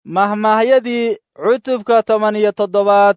mahmaahyadii cutubka toban iyo toddobaad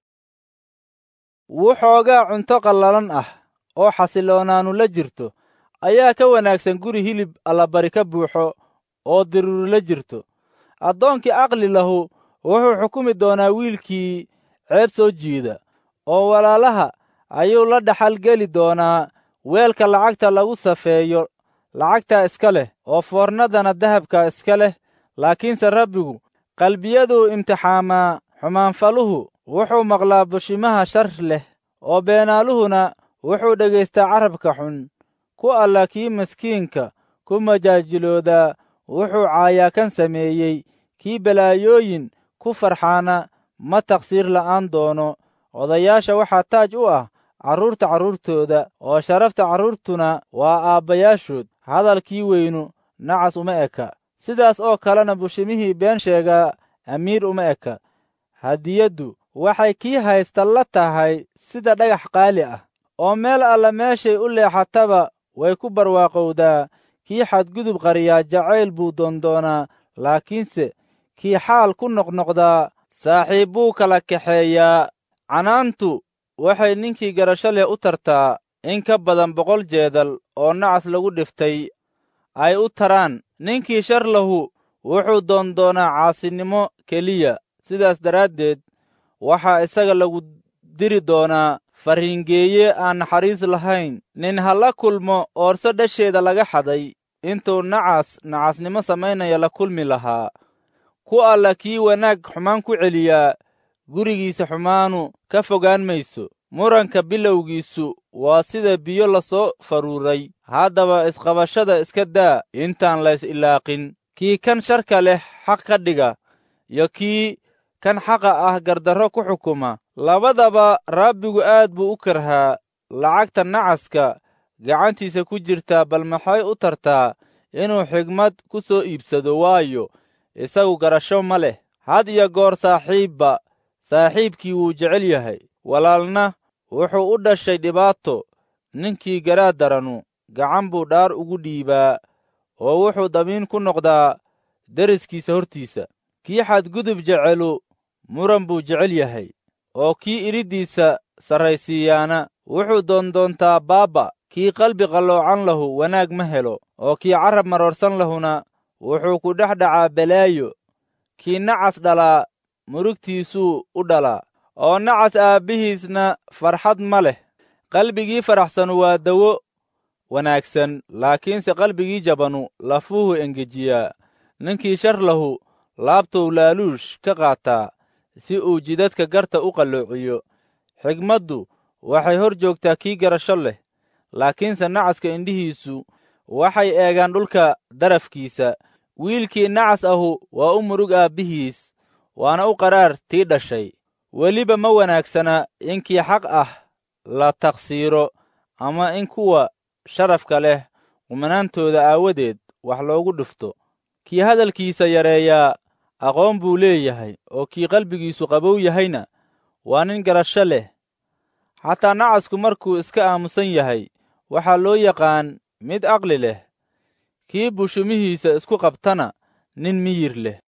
wuxoogaa cunto qallalan ah oo xasiloonaanu la jirto ayaa ka wanaagsan guri hilib allabari ka buuxo oo diruuri la jirto addoonkii aqli lahu wuxuu xukumi doonaa wiilkii ceeb soo jiida oo walaalaha ayuu la dhaxal geli doonaa weelka lacagta lagu safeeyo lacagtaa iska leh oo foornadana dahabka iska leh laakiinse rabbigu qalbiyaduu imtixaamaa xumaanfaluhu wuxuu maqlaa bushimaha shar leh oo beenaaluhuna wuxuu dhegaystaa carabka xun ku alla kii maskiinka ku majaajiloodaa wuxuu caayaa kan sameeyey kii balaayooyin ku farxaana ma taqsiir la'aan doono odayaasha waxaa taaj u ah carruurta carruurtooda oo sharafta carruurtuna waa aabbayaashood hadalkii weynu nacas uma eka sidaas oo kalena bushimihii been sheegaa amiir uma eka hadiyaddu waxay kii haysta la tahay sida dhagax qaali ah oo meel alla meeshay u leexataba way ku barwaaqowdaa kii xadgudub qariyaa jacayl buu doondoonaa laakiinse kii xaal ku noqnoqdaa saaxiib buu kala kaxeeyaa canaantu waxay ninkii garasho leh u tartaa in ka badan boqol jeedal oo nacas lagu dhiftay ay u taraan ninkii shar lahu wuxuu doondoonaa caasinimo keliya sidaas daraaddeed waxaa isaga lagu diri doonaa farriingeeye aan naxariis lahayn nin ha la kulmo oorso dhasheeda laga xaday intuu nacas nacasnimo samaynaya la kulmi lahaa ku alla kii wanaag xumaan ku celiyaa gurigiisa xumaanu ka fogaan mayso muranka bilowgiisu waa sida biyo lasoo faruuray haddaba isqabashada iska daa intaan lays ilaaqin kii kan sharka leh xaq ka dhiga iyo kii kan xaqa ah gardarro ku xukuma labadaba rabbigu aad buu u karhaa lacagta nacaska gacantiisa ku jirtaa bal maxay u tartaa inuu xigmad ku soo iibsado waayo isagu garasho ma leh had iyo goor saaxiibba saaxiibkii wuu jecel yahay walaalna wuxuu u dhashay dhibaato ninkii garaad daranu gacan buu dhaar ugu dhiibaa oo wuxuu damiin ku noqdaa deriskiisa hortiisa kii xadgudub jecelu muran buu jecel yahay oo kii idhiddiisa sarraysiiyaana wuxuu doondoontaa baabba kii qalbi qalloocan lahu wanaag ma helo oo kii carab maroorsan lahuna wuxuu ku dhex dhacaa balaayo kii nacas dhalaa murugtiisuu u dhalaa oo nacas aabbihiisna farxad ma leh qalbigii faraxsanu waa dawo wanaagsan laakiinse qalbigii jabanu lafuhu engejiyaa ninkii shar lahu laabtuu laaluush ka qaataa si uu jidadka garta u qalloociyo xigmaddu waxay hor joogtaa kii garasho leh laakiinse nacaska indhihiisu waxay eegaan dhulka darafkiisa wiilkii nacas ahu waa u murug aabbihiis waana u qaraar tii dhashay weliba ma wanaagsana in kii xaq ah la taqsiiro ama in kuwa sharafka leh qumanaantooda aawadeed wax loogu dhufto kii hadalkiisa yareeyaa aqoon buu leeyahay oo kii qalbigiisu qabow yahayna waa nin garasho leh xataa nacasku markuu iska aamusan yahay waxaa loo yaqaan mid aqli leh kii bushumihiisa isku qabtana nin miyir leh